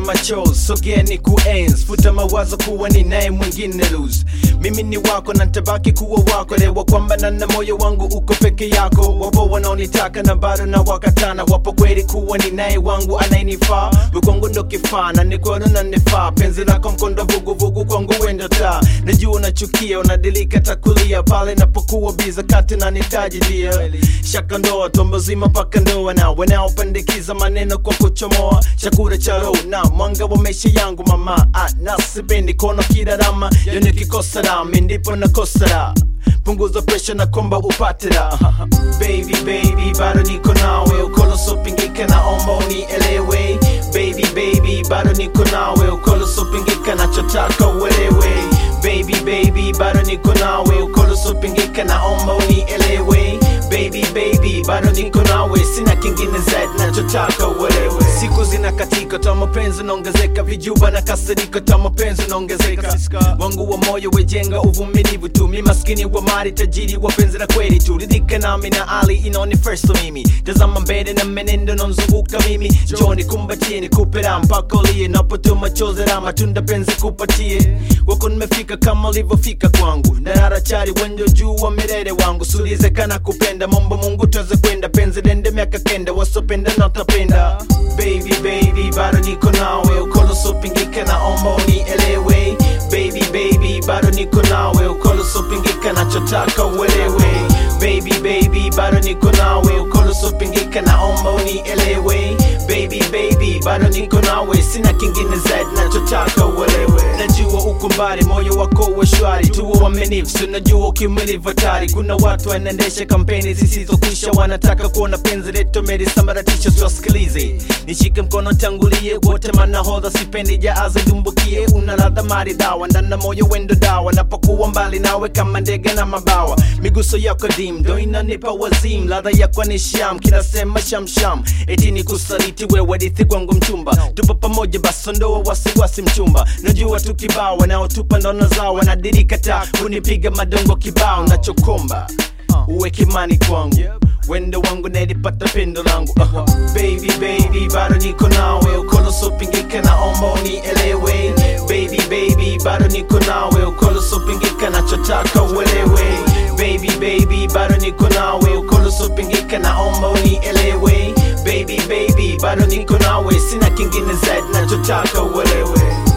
machozi sogea ni kuenzi futa mawazo kuwa ni naye mwingine lose mimi ni wako na ntabaki kuwa wako lewa kwamba na na moyo wangu uko peke yako wapo wanaonitaka na bado na wakatana wapo kweli kuwa ni naye wangu anayenifaa wekwangu ndo kifaa na nikono na nifaa penzi lako mkondo vuguvugu kwangu wendo taa najua unachukia unadilika takulia pale napokuwa biza kati na nitaji dia shaka ndoa tombo zima mpaka ndoa na wanaopandikiza maneno kwa kuchomoa chakula cha roho na mwanga wa maisha yangu mama ah, nasipendi kono kirarama yo nikikosa rami ndipo nakosa raha punguza presha na komba upate raha baby baby bado niko nawe ukolosopingika naomba unielewe baby baby bado niko nawe ukolosopingika nachotaka uelewe baby baby bado niko nawe ukolosopingika naomba unielewe baby baby bado niko nawe sina kingine zaidi nachotaka uelewe siku zinakatika ta mapenzi naongezeka vijuba na kasiriko ta mapenzi naongezeka wangu wa moyo wejenga uvumilivu tu mi maskini wa mali tajiri wa penzi la kweli tu ridhika nami na ali inaoni first mimi tazama mbele na menendo nanzunguka mimi joni kumbatie nikupe raha mpaka ulie napotuma chozi la matunda penzi kupatie wako nimefika kama ulivyofika kwangu ndarara chari wenjo juu wa milele wangu sulizekana kupenda mambo mungu tuweze kwenda penzi dende miaka kenda wasopenda na utapenda baby baby bado niko nawe ukolosopingika naomba unielewe baby baby bado niko nawe ukolosopingika nachotaka uelewe baby baby bado niko nawe ukolosopingika naomba unielewe baby baby bado niko nawe sina kingine zaidi nachotaka uelewe najua uko mbali moyo wako uwe shwari tuwe wamenifu sinajua ukimilivu hatari kuna watu wanaendesha kampeni zisizokwisha wanataka kuona penzi letu melisambaratisha tuwasikilize nishike mkono tangulie wote manahodha sipendi jaazi dumbukie una ladha maridhawa ndana moyo wendo dawa napokuwa mbali nawe kama ndege na mabawa miguso yako dim ndo inanipa wazim ladha yako ni sham kinasema shamsham eti ni kusaliti wewe dithi kwangu mchumba tupo pamoja basi ndoa wasiwasi mchumba najua tu kibao wanaotupa ndono zao wanadirika ta kunipiga madongo kibao nachokomba uwe kimani kwangu wendo wangu nalipata pendo langu uh, baby baby bado niko nawe ukolosopingika naomba unielewe baby baby bado niko nawe ukolosopingika nachotaka uelewe baby baby bado niko nawe ukolosopingika naomba unielewe baby baby bado niko nawe sina kingine zaidi nachotaka uelewe